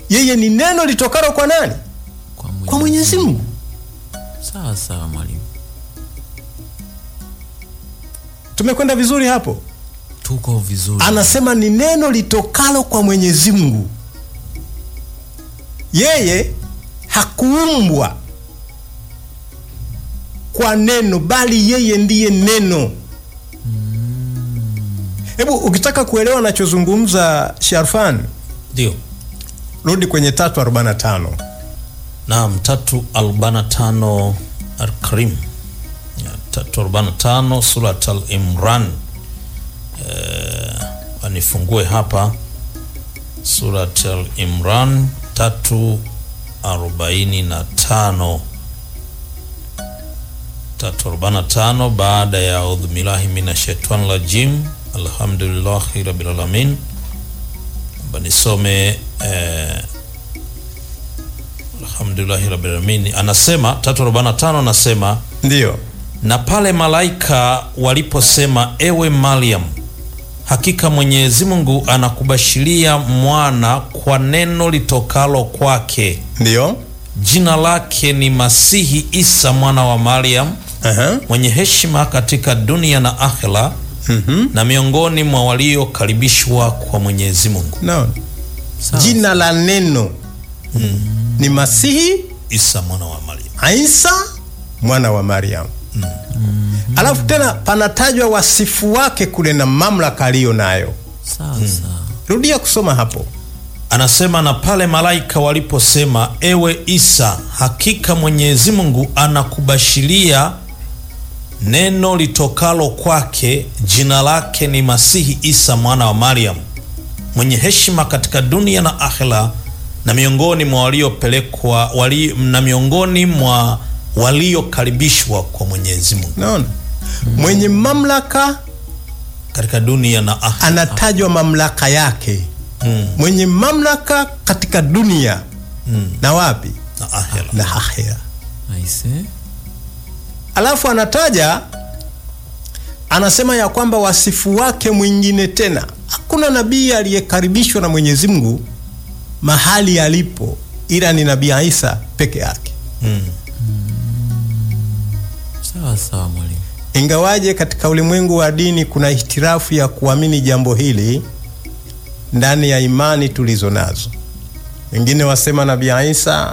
yeye ni neno litokalo kwa nani kwa mwenyezi mungu Sawa sawa mwalimu, tumekwenda vizuri hapo tuko vizuri. anasema ni neno litokalo kwa mwenyezi mungu yeye hakuumbwa kwa neno bali yeye ndiye neno hebu ukitaka kuelewa anachozungumza sharfan Ndio. rudi kwenye 345 Naam, tatu arobaini na tano Al-Karim, Ya, tatu arobaini na tano Surat Al-Imran. Eh, anifungue hapa Surat Al-Imran tatu arobaini na tano tatu arobaini na tano baada ya audhu billahi minash shaitani rajim alhamdulillahi rabbil alamin. Naomba nisome eh, alhamdulillahi rabbil alamin. Anasema 345 anasema ndiyo na pale malaika waliposema, ewe Mariam, hakika Mwenyezi Mungu anakubashiria mwana kwa neno litokalo kwake, ndiyo jina lake ni Masihi Isa mwana wa Mariam, Aha. mwenye heshima katika dunia na akhera, Mhm. na miongoni mwa waliokaribishwa kwa Mwenyezi Mungu. Naona. Sawa. jina la neno ni masihi Isa mwana wa Mariam. isa mwana wa mariam alafu tena panatajwa wasifu wake kule na mamlaka aliyo nayo Sawa sawa. rudia kusoma hapo Anasema na pale malaika waliposema, ewe Isa, hakika Mwenyezi Mungu anakubashiria neno litokalo kwake, jina lake ni Masihi Isa mwana wa Mariam, mwenye heshima katika dunia na akhera, na miongoni mwa waliopelekwa wali, na miongoni mwa waliokaribishwa kwa Mwenyezi Mungu naona mwenye mamlaka katika dunia na akhera. anatajwa mamlaka yake mwenye mamlaka katika dunia na wapi Na akhera. na akhera Aise. alafu anataja anasema ya kwamba wasifu wake mwingine tena hakuna nabii aliyekaribishwa na mwenyezi mungu mahali alipo ila ni nabii isa peke yake Mm. Sawa sawa mwalimu. ingawaje katika ulimwengu wa dini kuna ihtirafu ya kuamini jambo hili ndani ya imani tulizo nazo wengine wasema nabii isa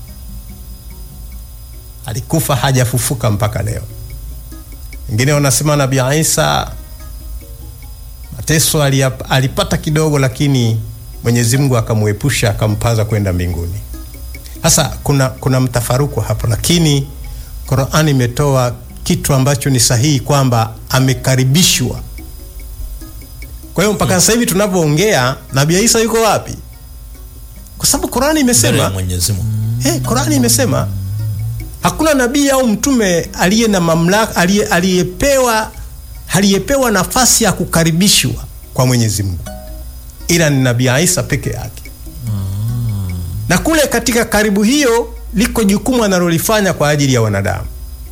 alikufa hajafufuka mpaka leo wengine wanasema nabii isa mateso aliyap- alipata kidogo lakini mwenyezi mungu akamwepusha akampaza kwenda mbinguni sasa kuna, kuna mtafaruku hapo lakini qurani imetoa kitu ambacho ni sahihi kwamba amekaribishwa kwa hiyo mpaka sasa hivi tunavyoongea nabii isa yuko wapi kwa sababu qurani Mbele ya imesema Mwenyezi Mungu. hey, qurani imesema hakuna nabii au mtume aliye na mamlaka aliye- aliyepewa aliyepewa nafasi ya kukaribishwa kwa mwenyezi mungu ila ni nabii isa peke yake na kule katika karibu hiyo liko jukumu analolifanya kwa ajili ya wanadamu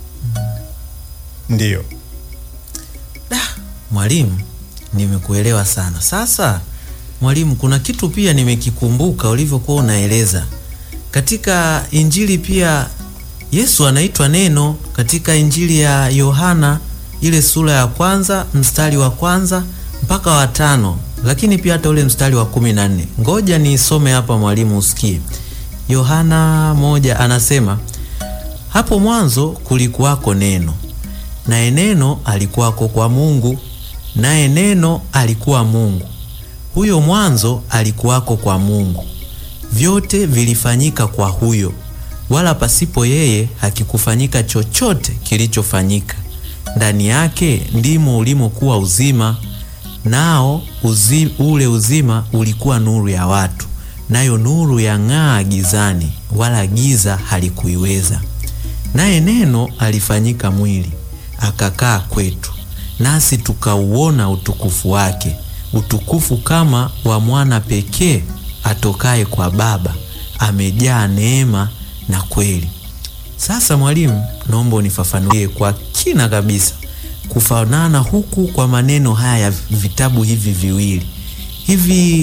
ndiyo Mwalimu, nimekuelewa sana. Sasa mwalimu, kuna kitu pia nimekikumbuka ulivyokuwa unaeleza katika Injili. Pia Yesu anaitwa neno katika Injili ya Yohana ile sura ya kwanza mstari wa kwanza mpaka wa tano, lakini pia hata ule mstari wa kumi na nne. Ngoja niisome hapa mwalimu, usikie. Yohana moja anasema hapo mwanzo kulikuwako neno, naye neno alikuwako kwa Mungu, naye neno alikuwa Mungu. Huyo mwanzo alikuwako kwa Mungu. Vyote vilifanyika kwa huyo, wala pasipo yeye hakikufanyika chochote kilichofanyika. Ndani yake ndimo ulimokuwa uzima, nao uzi, ule uzima ulikuwa nuru ya watu, nayo nuru yang'aa gizani, wala giza halikuiweza. Naye neno alifanyika mwili akakaa kwetu, nasi tukauona utukufu wake, utukufu kama wa mwana pekee atokaye kwa Baba, amejaa neema na kweli. Sasa mwalimu, naomba unifafanulie kwa kina kabisa kufanana huku kwa maneno haya ya vitabu hivi viwili. Hivi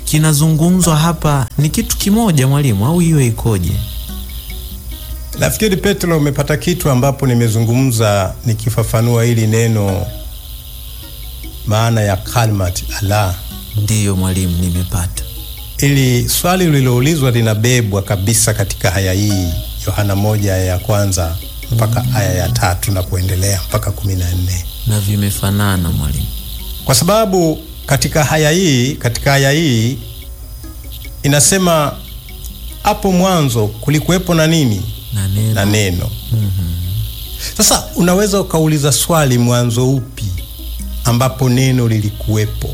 kinazungumzwa hapa ni kitu kimoja mwalimu, au hiyo ikoje? Nafikiri Petro, umepata kitu ambapo nimezungumza nikifafanua hili neno, maana ya kalmat Allah. Ndiyo mwalimu, nimepata. Ili swali lililoulizwa linabebwa kabisa katika aya hii Yohana moja aya ya kwanza mpaka aya ya tatu na kuendelea mpaka kumi na nne Na vimefanana mwalimu. kwa sababu katika aya hii katika aya hii inasema hapo mwanzo kulikuwepo na nini Na neno. na neno. Sasa unaweza ukauliza swali, mwanzo upi ambapo neno lilikuwepo?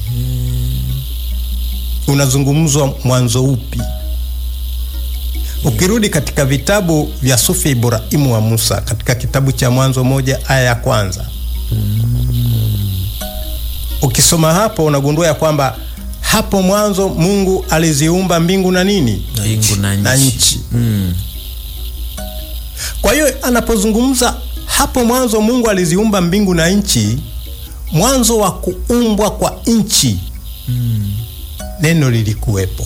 Unazungumzwa mwanzo upi? Ukirudi katika vitabu vya Sufi Ibrahimu wa Musa, katika kitabu cha Mwanzo moja aya ya kwanza ukisoma hapo unagundua ya kwamba hapo mwanzo Mungu aliziumba mbingu na nini Mbingu na nchi. na nchi. Mm. Kwa hiyo anapozungumza hapo mwanzo Mungu aliziumba mbingu na nchi, mwanzo wa kuumbwa kwa nchi neno lilikuwepo.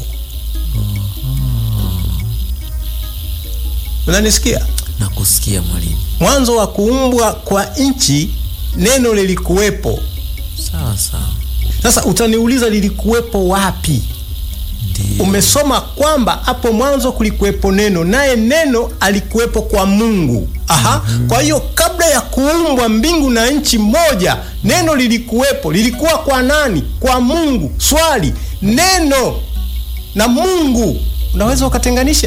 Unanisikia? Na kusikia mwalimu. Mwanzo wa kuumbwa kwa nchi neno lilikuwepo. Sawa sawa. Sasa utaniuliza lilikuwepo wapi? Ndiyo. Umesoma kwamba hapo mwanzo kulikuwepo neno, naye neno alikuwepo kwa Mungu. Aha. Kwa hiyo kabla ya kuumbwa mbingu na nchi moja, neno lilikuwepo. Lilikuwa kwa nani? Kwa Mungu. Swali, neno na Mungu unaweza ukatenganisha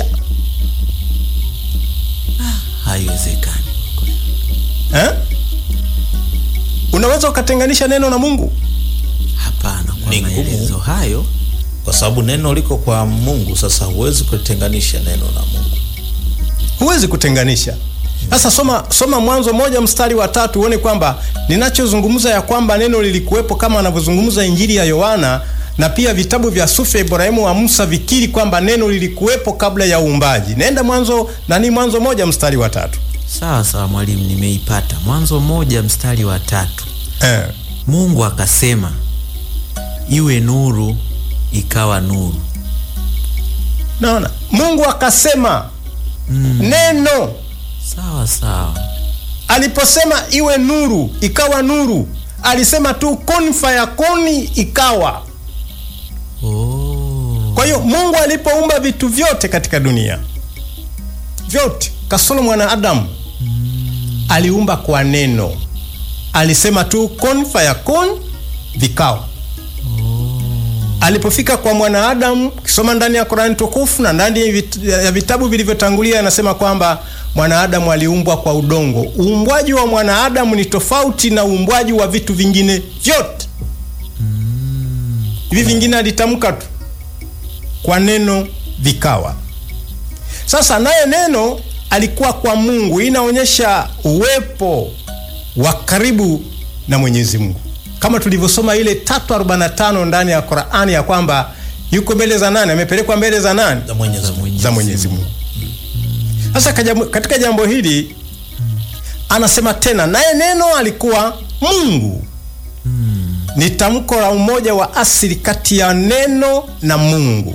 Haiwezekani. eh? Unaweza ukatenganisha neno na Mungu? Hapana, kwa Ni ngumu. maelezo hayo kwa sababu neno liko kwa Mungu. Sasa huwezi kutenganisha neno na Mungu. huwezi kutenganisha. Sasa soma, soma Mwanzo moja mstari wa tatu uone kwamba ninachozungumza ya kwamba neno lilikuwepo kama anavyozungumza Injili ya Yohana na pia vitabu vya Sufi ya Ibrahimu wa Musa vikiri kwamba neno lilikuwepo kabla ya uumbaji. Nenda Mwanzo nani, Mwanzo moja mstari wa tatu. sawa sawa mwalimu, nimeipata. Mwanzo moja mstari wa tatu. Eh. Mungu akasema iwe nuru, ikawa nuru. Naona Mungu akasema neno Sawa sawa. aliposema iwe nuru ikawa nuru, alisema tu kun fayakuni, ikawa. Oh. Kwa hiyo Mungu alipoumba vitu vyote katika dunia vyote kasoro mwanadamu aliumba kwa neno, alisema tu kun fayakun, vikawa. Alipofika kwa mwanadamu, kisoma ndani ya Qur'ani tukufu na ndani ya vit- ya vitabu vilivyotangulia, anasema kwamba mwanadamu aliumbwa kwa udongo. Uumbwaji wa mwanadamu ni tofauti na uumbwaji wa vitu vingine vyote. Hivi vingine alitamka tu kwa neno vikawa. Sasa naye neno alikuwa kwa Mungu. Hii inaonyesha uwepo wa karibu na Mwenyezi Mungu, kama tulivyosoma ile 345 ndani ya Qur'ani ya kwamba yuko mbele za nani, amepelekwa mbele za nani, Za Mwenyezi Mungu. za Mwenyezi Mungu. Sasa kajamu- katika jambo hili anasema tena, naye neno alikuwa Mungu. Ni tamko la umoja wa asili kati ya neno na Mungu.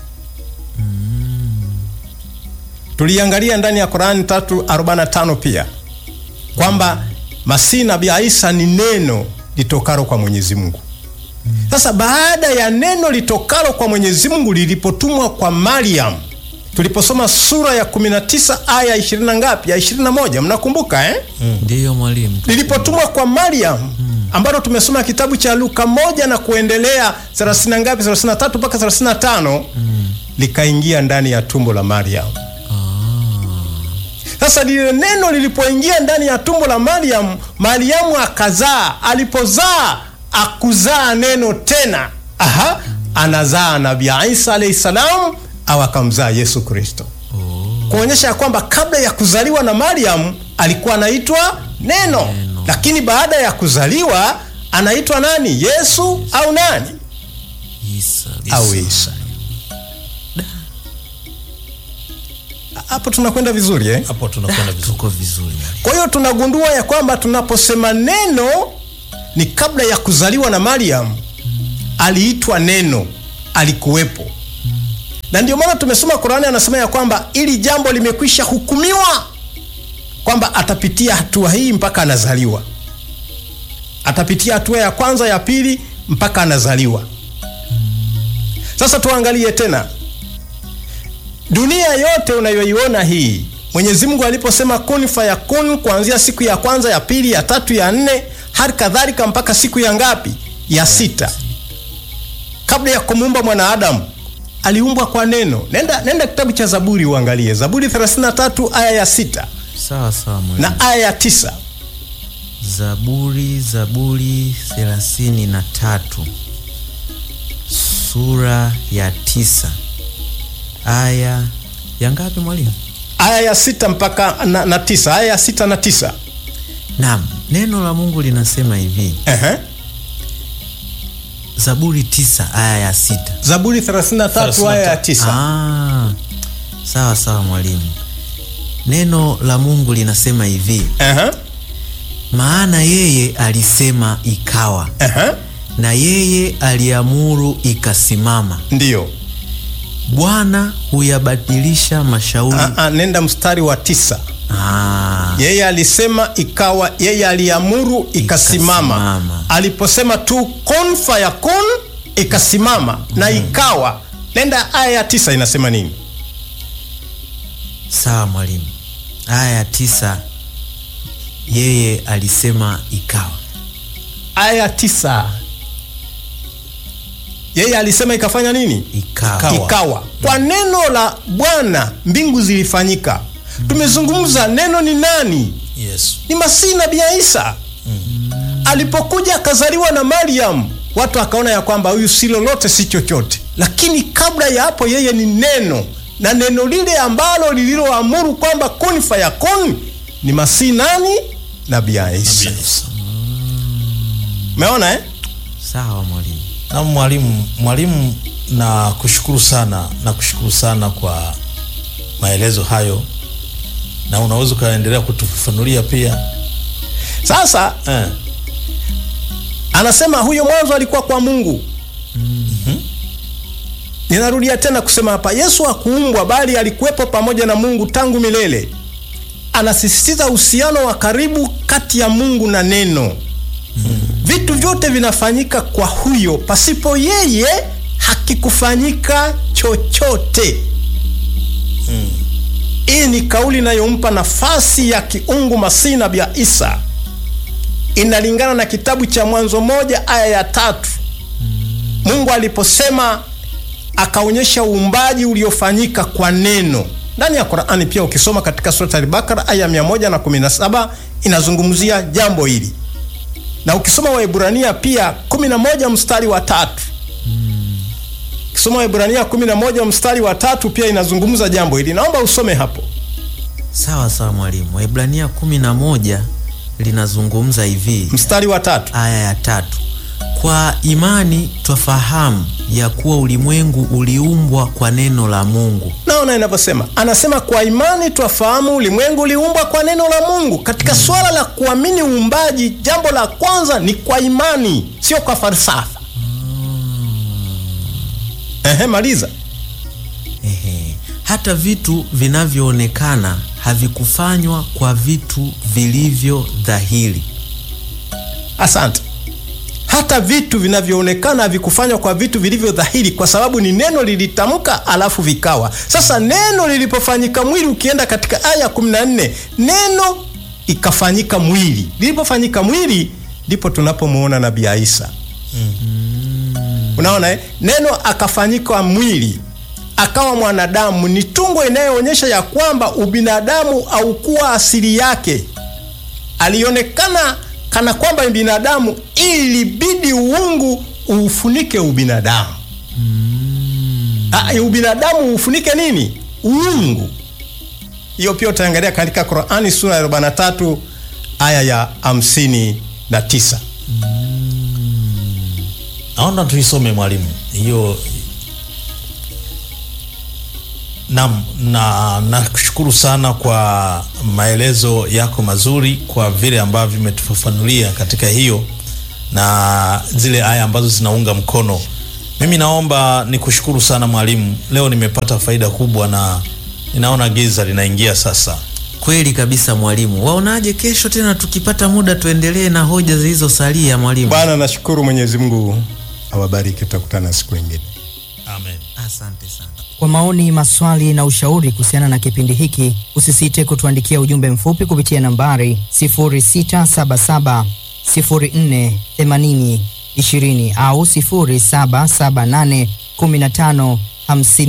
Tuliangalia ndani ya Qur'ani 345 pia kwamba Masihi Nabii Isa ni neno litokalo kwa Mwenyezi Mungu. Sasa baada ya neno litokalo kwa Mwenyezi Mungu lilipotumwa kwa Mariam, tuliposoma sura ya 19 aya 20 na ngapi? Ya 21, mnakumbuka eh? Ndiyo mwalimu. Lilipotumwa kwa Mariam ambalo tumesoma kitabu cha Luka moja na kuendelea 30 na ngapi? 33 mpaka 35, likaingia ndani ya tumbo la Mariam. Sasa lile neno lilipoingia ndani ya tumbo la Mariam, Mariamu akazaa. Alipozaa akuzaa neno tena, aha, anazaa Nabii Isa alayhi salam, au akamzaa Yesu Kristo, kuonyesha ya kwamba kabla ya kuzaliwa na Mariam alikuwa anaitwa neno, lakini baada ya kuzaliwa anaitwa nani? Yesu au nani? Isa. Au Isa. Hapo tunakwenda vizuri eh? Hapo tunakwenda vizuri. Tuko vizuri mwalimu. Kwa hiyo tunagundua ya kwamba tunaposema neno ni kabla ya kuzaliwa na Mariam aliitwa neno, alikuwepo na ndio maana tumesoma Qurani anasema ya kwamba ili jambo limekwisha hukumiwa kwamba atapitia hatua hii mpaka anazaliwa, atapitia hatua ya kwanza, ya pili mpaka anazaliwa. Sasa tuangalie tena dunia yote unayoiona hii, Mwenyezi Mungu aliposema kun fayakun, kuanzia siku ya kwanza, ya pili, ya tatu, ya nne, hadi kadhalika mpaka siku ya ngapi? Ya sita, kabla ya kumuumba mwanadamu aliumbwa kwa neno. Nenda, nenda kitabu cha Zaburi uangalie Zaburi 33 aya ya sita Sawa sawa mwalimu. na aya ya tisa. Zaburi, Zaburi thelathini na tatu sura ya tisa aya ya ngapi mwalimu? aya ya sita mpaka na, na tisa aya ya sita na tisa. Naam, neno la Mungu linasema hivi, Ehe. Zaburi tisa aya ya sita. Zaburi 33 aya ya tisa. Ah, sawa sawa mwalimu. Neno la Mungu linasema hivi, Ehe. maana yeye alisema ikawa, Ehe. na yeye aliamuru ikasimama. Ndiyo. Bwana huyabadilisha mashauri. Ah, ah, nenda mstari wa tisa. Ah, Yeye alisema ikawa, yeye aliamuru ikasimama. Ikasimama. Aliposema tu kun fayakun, ikasimama na ikawa. Nenda aya ya tisa inasema nini? sawa mwalimu. Aya ya tisa, yeye alisema ikawa. Aya ya tisa, yeye alisema ikafanya nini? Ikawa. Ikawa. Ikawa. Kwa neno la Bwana mbingu zilifanyika. Tumezungumza neno ni nani? Yesu. Ni Masihi Nabii Isa. Alipokuja akazaliwa na Mariam, watu akaona ya kwamba huyu si lolote si chochote, lakini kabla ya hapo yeye ni neno, na neno lile ambalo lililoamuru kwamba kun fayakun ni Masihi nani? Nabii Isa. Yesu. Umeona eh? Sawa mwalimu. Na mwalimu, mwalimu, na kushukuru sana na kushukuru sana kwa maelezo hayo, na unaweza ukaendelea kutufafanulia pia Sasa eh. anasema huyo mwanzo alikuwa kwa Mungu. Ninarudia tena kusema hapa, Yesu hakuumbwa bali alikuwepo pamoja na Mungu tangu milele. Anasisitiza uhusiano wa karibu kati ya Mungu na neno. Vitu vyote vinafanyika kwa huyo, pasipo yeye hakikufanyika chochote. Hii ni kauli inayompa nafasi ya kiungu Masihi Nabii Isa inalingana na kitabu cha Mwanzo moja aya ya tatu. Mungu aliposema akaonyesha uumbaji uliofanyika kwa neno ndani ya Qur'ani. Pia ukisoma katika sura Al-Baqara aya 117 inazungumzia jambo hili, na ukisoma Waebrania pia 11 mstari wa tatu ukisoma Waebrania 11 mstari wa tatu pia inazungumza jambo hili. Naomba usome hapo. Sawa sawa mwalimu. Waebrania kumi na moja linazungumza hivi, Mstari wa tatu. aya ya tatu kwa imani twafahamu ya kuwa ulimwengu uliumbwa kwa neno la Mungu. Naona inavyosema, anasema kwa imani twafahamu ulimwengu uliumbwa kwa neno la Mungu. Katika swala la kuamini uumbaji, jambo la kwanza ni kwa imani, sio kwa falsafa. Ehe, maliza. Ehe. Hata vitu vinavyoonekana havikufanywa kwa vitu vilivyo dhahiri. Asante. Hata vitu vinavyoonekana havikufanywa kwa vitu vilivyo dhahiri, kwa sababu ni neno lilitamka, alafu vikawa. Sasa neno lilipofanyika mwili, ukienda katika aya 14 neno ikafanyika mwili. Lilipofanyika mwili, ndipo tunapomwona Nabii Isa. Unaona eh? Neno akafanyika mwili akawa mwanadamu, ni tungo inayoonyesha ya kwamba ubinadamu haukuwa asili yake alionekana kana kwamba ni binadamu, ilibidi uungu uufunike ubinadamu. Ah, ubinadamu ufunike nini? Uungu. Hiyo pia utaangalia katika Qur'ani sura ya 43 aya ya 59. Naona tuisome mwalimu hiyo. Naam, na nakushukuru sana kwa maelezo yako mazuri, kwa vile ambavyo vimetufafanulia katika hiyo na zile aya ambazo zinaunga mkono Mimi naomba nikushukuru sana mwalimu, leo nimepata faida kubwa na ninaona giza linaingia sasa. Kweli kabisa mwalimu. Waonaje kesho tena tukipata muda tuendelee na hoja zilizosalia mwalimu? Bwana, nashukuru Mwenyezi Mungu awabariki, tutakutana siku nyingine. Amen. Asante sana. Kwa maoni, maswali na ushauri kuhusiana na kipindi hiki, usisite kutuandikia ujumbe mfupi kupitia nambari 0677 04 80 20 au 0778 15 50